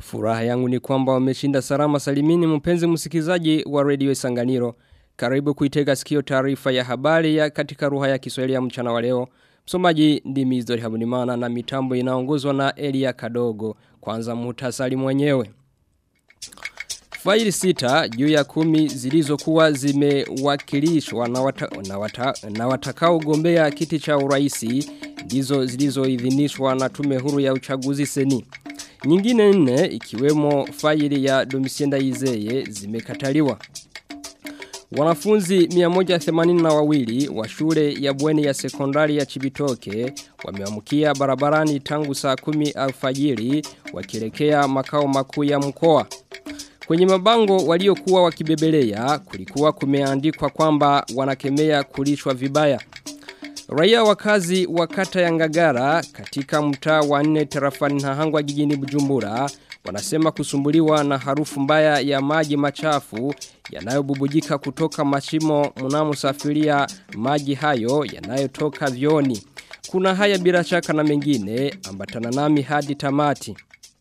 Furaha yangu ni kwamba wameshinda salama salimini mpenzi msikilizaji wa Radio Isanganiro. Karibu kuitega sikio taarifa ya habari ya katika ruha ya Kiswahili ya mchana wa leo. Msomaji ndimi Izdori Habunimana na mitambo inaongozwa na Elia Kadogo. Kwanza muhtasari mwenyewe. Faili sita juu ya kumi zilizokuwa zimewakilishwa na, wata, na, wata, na watakao gombea kiti cha uraisi ndizo zilizoidhinishwa na tume huru ya uchaguzi seni. Nyingine nne ikiwemo faili ya Domisienda Izeye zimekataliwa. Wanafunzi 182 wa shule ya bweni ya sekondari ya Chibitoke wameamkia barabarani tangu saa 10 alfajiri wakielekea makao makuu ya mkoa. Kwenye mabango waliokuwa wakibebelea kulikuwa kumeandikwa kwamba wanakemea kulishwa vibaya. Raia wakazi wa kata ya Ngagara katika mtaa wa 4 tarafani Nahangwa jijini Bujumbura wanasema kusumbuliwa na harufu mbaya ya maji machafu yanayobubujika kutoka mashimo mnamosafiria maji hayo yanayotoka vyoni. Kuna haya bila shaka na mengine ambatana nami hadi tamati.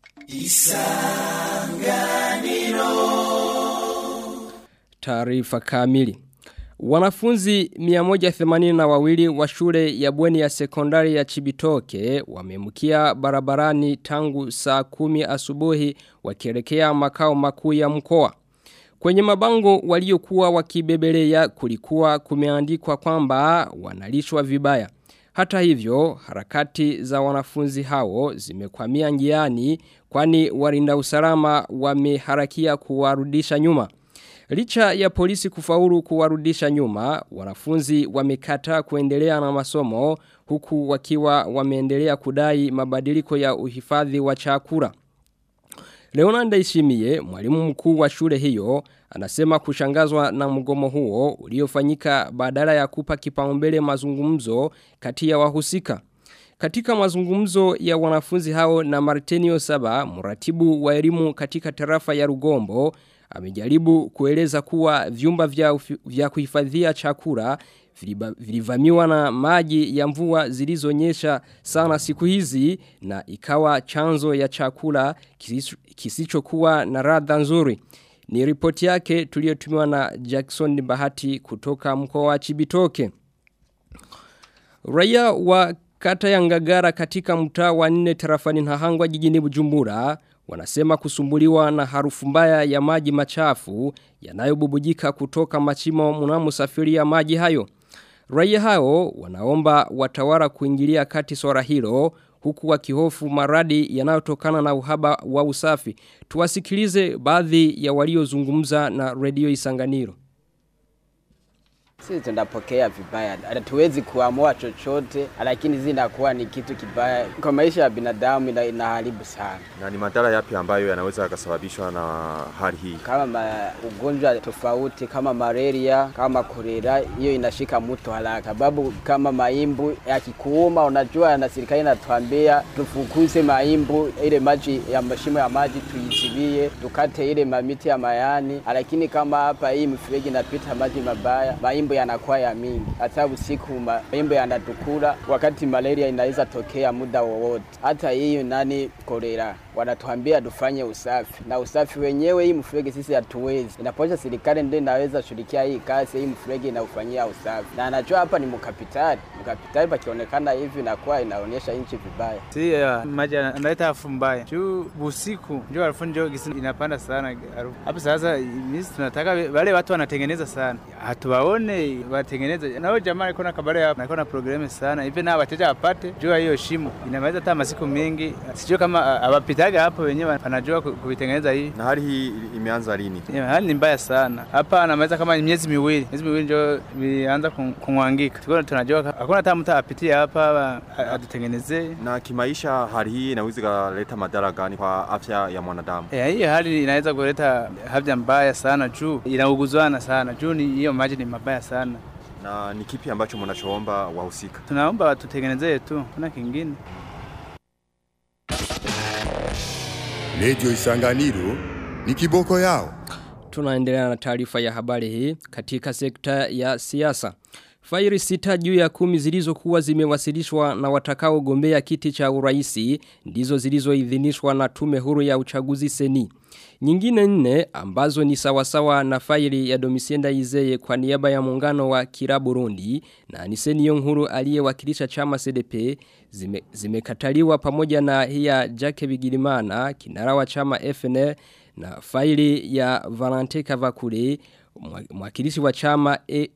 Taarifa kamili. Wanafunzi 182 wa shule ya bweni ya sekondari ya Chibitoke wamemukia barabarani tangu saa kumi asubuhi wakielekea makao makuu ya mkoa. Kwenye mabango waliokuwa wakibebelea kulikuwa kumeandikwa kwamba wanalishwa vibaya. Hata hivyo, harakati za wanafunzi hao zimekwamia njiani kwani walinda usalama wameharakia kuwarudisha nyuma. Licha ya polisi kufaulu kuwarudisha nyuma, wanafunzi wamekataa kuendelea na masomo huku wakiwa wameendelea kudai mabadiliko ya uhifadhi wa chakula. Leonanda Ishimie, mwalimu mkuu wa shule hiyo, anasema kushangazwa na mgomo huo uliofanyika badala ya kupa kipaumbele mazungumzo kati ya wahusika. Katika mazungumzo ya wanafunzi hao na Martenio Saba, mratibu wa elimu katika tarafa ya Rugombo, amejaribu kueleza kuwa vyumba vya, vya kuhifadhia chakula vilivamiwa na maji ya mvua zilizonyesha sana siku hizi na ikawa chanzo ya chakula kisichokuwa na radha nzuri. Ni ripoti yake tuliyotumiwa na Jackson Bahati kutoka mkoa wa Chibitoke. Raia wa kata ya Ngagara katika mtaa wa 4 tarafani Nahangwa jijini Bujumbura wanasema kusumbuliwa na harufu mbaya ya maji machafu yanayobubujika kutoka machimo mnamosafiria maji hayo. Raia hao wanaomba watawala kuingilia kati swala hilo huku wakihofu maradi yanayotokana na uhaba wa usafi. Tuwasikilize baadhi ya waliozungumza na Radio Isanganiro. Sisi tunapokea vibaya, hatuwezi kuamua chochote, lakini zinakuwa ni kitu kibaya kwa maisha ya binadamu, ina, inaharibu sana. Na ni madhara yapi ambayo yanaweza yakasababishwa na hali hii? Kama ma, ugonjwa tofauti kama malaria, kama kolera, hiyo inashika mtu haraka, sababu kama maimbu yakikuuma, unajua na serikali inatuambia tufukuze maimbu, ile maji ya mashimo ya maji tuizibie, tukate ile mamiti ya mayani, lakini kama hapa hii mfereji inapita maji mabaya, maimbu yanakuwa ya mingi. Hata usiku maimbo yanatukula, wakati malaria inaweza tokea muda wowote. Hata hiyo nani kolera, wanatuambia tufanye usafi, na usafi wenyewe hii mfereji sisi hatuwezi. Inaposha serikali ndio inaweza shirikia hii kazi, hii mfereji inaufanyia usafi, na anajua hapa ni mkapitali. Mkapitali pakionekana hivi inakuwa inaonyesha nchi vibaya. Si uh, maji analeta harufu mbaya juu usiku, ndio harufu ndio inapanda sana harufu hapo. Sasa mimi tunataka wale watu wanatengeneza sana, hatuwaone watengeneze nao jamaa alikuwa na kabari hapa alikuwa na programu sana hivi na wateja wapate jua hiyo shimo inaweza hata masiku mengi sijui kama hawapitaga hapo wenyewe wanajua kuitengeneza hii na hali hii imeanza lini yeah, hali ni mbaya sana hapa anaweza kama miezi miwili miezi miwili ndio vianza kumwangika tuko tunajua hakuna hata mtu apitie hapa atutengenezee na kimaisha hali hii inaweza kuleta madhara gani kwa afya ya mwanadamu yeah, hii hali inaweza kuleta afya mbaya sana juu inauguzwana sana juu ni hiyo maji ni mabaya sana na ni kipi ambacho mnachoomba wahusika? Tunaomba watutengenezee tu, kuna kingine. Radio Isanganiro ni kiboko yao. Tunaendelea na taarifa ya habari hii katika sekta ya siasa. Faili sita juu ya kumi zilizokuwa zimewasilishwa na watakao gombea kiti cha uraisi ndizo zilizoidhinishwa na tume huru ya uchaguzi seni. Nyingine nne ambazo ni sawasawa na faili ya Domisienda Izeye kwa niaba ya muungano wa Kira Burundi na Niseni Yonghuru aliyewakilisha chama CDP zime, zimekataliwa pamoja na hiya Jake Bigirimana kinara wa chama FNL na faili ya Valente Kavakure mwakilishi wa chama e,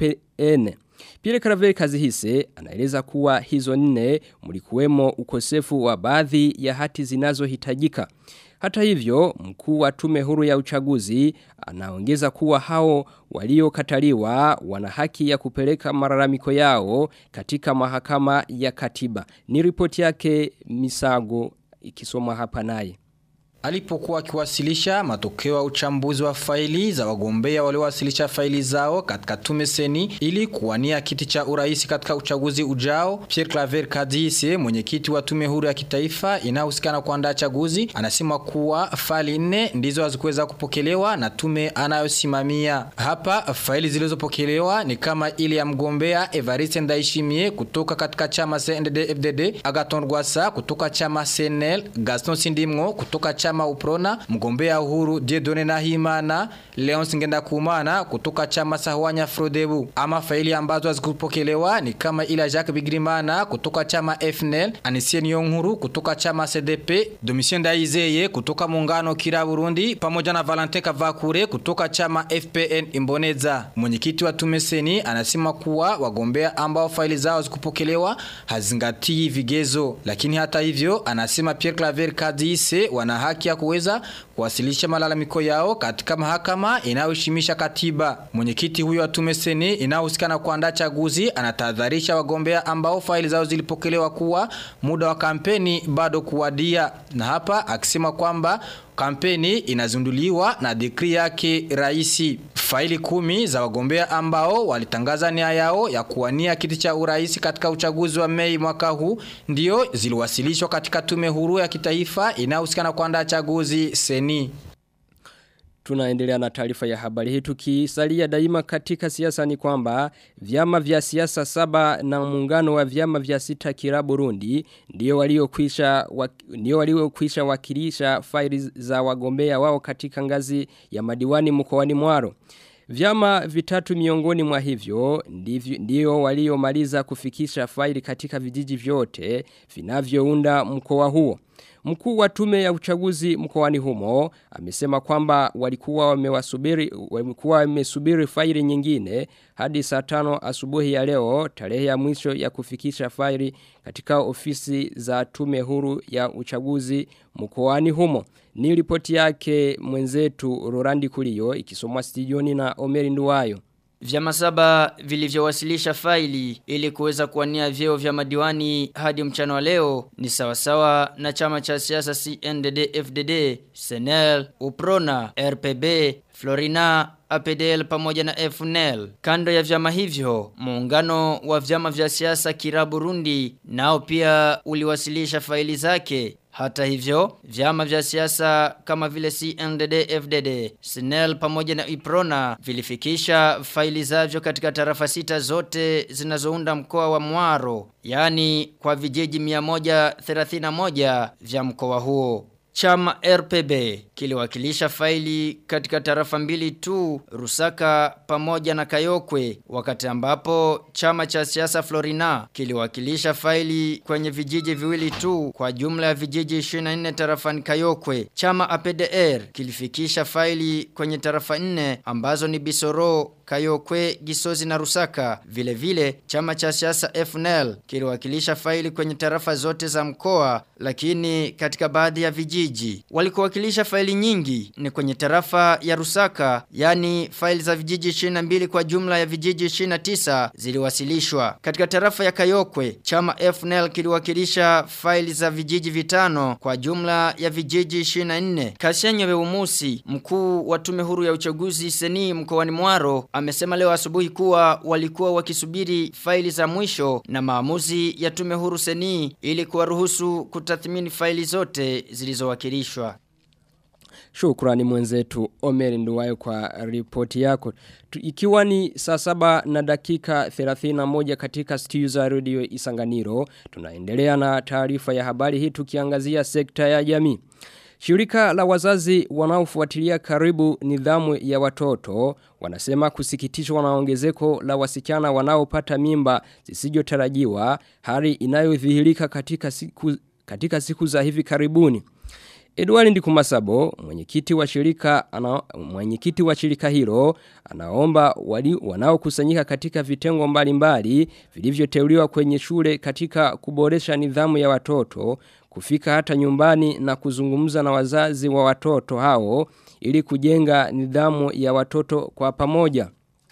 FPN. Pile Karaveri Kazihise anaeleza kuwa hizo nne mlikuwemo ukosefu wa baadhi ya hati zinazohitajika. Hata hivyo, mkuu wa tume huru ya uchaguzi anaongeza kuwa hao waliokataliwa wana haki ya kupeleka malalamiko yao katika mahakama ya katiba. Ni ripoti yake Misago ikisoma hapa naye. Alipokuwa akiwasilisha matokeo ya uchambuzi wa faili za wagombea waliowasilisha faili zao katika tume seni ili kuwania kiti cha urais katika uchaguzi ujao, Pierre Claver Kadise, mwenyekiti wa tume huru ya kitaifa inayohusikana kuandaa chaguzi, anasema kuwa faili nne ndizo hazikuweza kupokelewa na tume anayosimamia. Hapa faili zilizopokelewa ni kama ile ya mgombea Evariste Ndayishimiye kutoka katika chama CNDD-FDD, Agathon Rwasa kutoka chama CNL, Gaston Sindimwo kutoka chama chama Uprona, mgombea uhuru Diedone Nahimana, Leonce Ngendakumana kutoka chama Sahwanya Frodebu. Ama faili ambazo hazikupokelewa ni kama ila Jacques Bigirimana kutoka chama FNL, Anisien Yonghuru kutoka chama CDP, Domitien Daizeye kutoka muungano Kira Burundi pamoja na Valentin Kavakure kutoka chama FPN Imboneza. Mwenyekiti wa tumeseni anasema kuwa wagombea ambao faili zao zikupokelewa hazingatii vigezo, lakini hata hivyo anasema Pierre Claver Kadise wana haki ya kuweza kuwasilisha malalamiko yao katika mahakama inayoheshimisha katiba. Mwenyekiti huyo wa tume seni inayohusika na kuandaa chaguzi anatahadharisha wagombea ambao faili zao zilipokelewa kuwa muda wa kampeni bado kuwadia, na hapa akisema kwamba kampeni inazinduliwa na dekri yake raisi. Faili kumi za wagombea ambao walitangaza nia yao ya kuwania kiti cha urais katika uchaguzi wa Mei mwaka huu ndio ziliwasilishwa katika tume huru ya kitaifa inayohusika na kuandaa chaguzi seni. Tunaendelea na taarifa ya habari hii tukisalia daima katika siasa ni kwamba vyama vya siasa saba na muungano wa vyama vya sita kira Burundi ndio waliokwisha wak, ndio waliokwisha wakilisha faili za wagombea wao katika ngazi ya madiwani mkoani Mwaro. Vyama vitatu miongoni mwa hivyo ndivyo, ndio waliomaliza kufikisha faili katika vijiji vyote vinavyounda mkoa huo. Mkuu wa tume ya uchaguzi mkoani humo amesema kwamba walikuwa wamewasubiri walikuwa wamesubiri faili nyingine hadi saa tano asubuhi ya leo tarehe ya mwisho ya kufikisha faili katika ofisi za tume huru ya uchaguzi mkoani humo. Ni ripoti yake mwenzetu Rorandi Kulio ikisomwa studioni na Omeri Nduwayo. Vyama saba vilivyowasilisha faili ili kuweza kuwania vyeo vya madiwani hadi mchana wa leo ni sawasawa na chama cha siasa CNDD-FDD, SNL, UPRONA, RPB, Florina, APDL pamoja na FNL. Kando ya vyama hivyo, muungano wa vyama vya siasa Kira Burundi nao pia uliwasilisha faili zake hata hivyo, vyama vya siasa kama vile CNDD, FDD, SNEL pamoja na IPRONA vilifikisha faili zavyo katika tarafa sita zote zinazounda mkoa wa Mwaro, yani kwa vijiji 131 vya mkoa huo. Chama RPB kiliwakilisha faili katika tarafa mbili tu Rusaka pamoja na Kayokwe wakati ambapo chama cha siasa Florina kiliwakilisha faili kwenye vijiji viwili tu kwa jumla ya vijiji 24 tarafani Kayokwe. Chama APDR kilifikisha faili kwenye tarafa 4 ambazo ni Bisoro, Kayokwe, Gisozi na Rusaka. Vile vile chama cha siasa FNL kiliwakilisha faili kwenye tarafa zote za mkoa lakini katika baadhi ya vijiji walikowakilisha faili nyingi ni kwenye tarafa ya Rusaka yani faili za vijiji 22 kwa jumla ya vijiji 29 ziliwasilishwa katika tarafa ya Kayokwe chama FNL kiliwakilisha faili za vijiji vitano kwa jumla ya vijiji 24 Kashenyo Beumusi mkuu wa tume huru ya uchaguzi seni mkoani Mwaro amesema leo asubuhi kuwa walikuwa wakisubiri faili za mwisho na maamuzi ya tume huru seni ili kuwaruhusu kutathmini faili zote zilizowakilishwa. Shukrani mwenzetu Omer Nduwayo kwa ripoti yako. Tu, ikiwa ni saa saba na dakika 31 katika studio za radio Isanganiro, tunaendelea na taarifa ya habari hii tukiangazia sekta ya jamii. Shirika la wazazi wanaofuatilia karibu nidhamu ya watoto wanasema kusikitishwa na ongezeko la wasichana wanaopata mimba zisizotarajiwa hali inayodhihirika katika siku katika siku za hivi karibuni. Edward Ndikumasabo, mwenyekiti wa shirika ana, mwenyekiti wa shirika hilo, anaomba wali wanaokusanyika katika vitengo mbalimbali vilivyoteuliwa kwenye shule katika kuboresha nidhamu ya watoto, kufika hata nyumbani na kuzungumza na wazazi wa watoto hao ili kujenga nidhamu ya watoto kwa pamoja.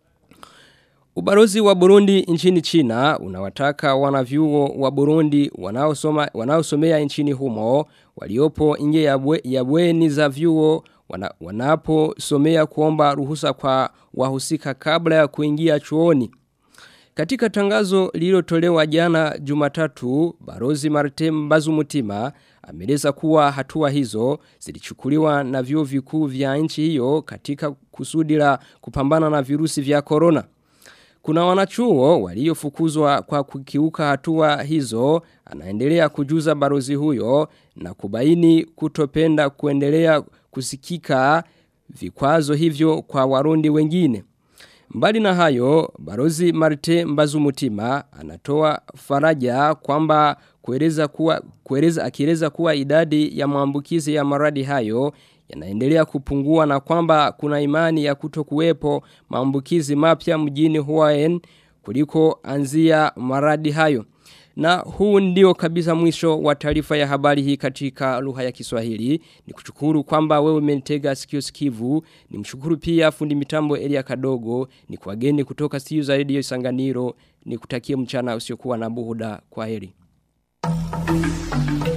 Ubarozi wa Burundi nchini China unawataka wanavyuo wa Burundi wanaosoma wanaosomea nchini humo waliopo nje ya, bwe, ya bweni za vyuo wana, wanaposomea kuomba ruhusa kwa wahusika kabla ya kuingia chuoni. Katika tangazo lililotolewa jana Jumatatu, Barozi Martin Bazumutima ameleza kuwa hatua hizo zilichukuliwa na vyuo vikuu vya nchi hiyo katika kusudi la kupambana na virusi vya corona. Kuna wanachuo waliofukuzwa kwa kukiuka hatua hizo, anaendelea kujuza barozi huyo na kubaini kutopenda kuendelea kusikika vikwazo hivyo kwa warundi wengine. Mbali na hayo, barozi Marte Mbazumutima anatoa faraja kwamba kueleza kuwa kueleza akieleza kuwa idadi ya maambukizi ya maradi hayo yanaendelea kupungua na kwamba kuna imani ya kutokuwepo maambukizi mapya mjini Huaen kuliko anzia maradi hayo. Na huu ndio kabisa mwisho wa taarifa ya habari hii katika lugha ya Kiswahili. Ni kushukuru kwamba wewe umenitega sikio sikivu. Ni mshukuru pia fundi mitambo Elia Kadogo. Ni kuageni kutoka studio za Radio Isanganiro. Ni kutakie mchana usiokuwa na buhuda. Kwa heri.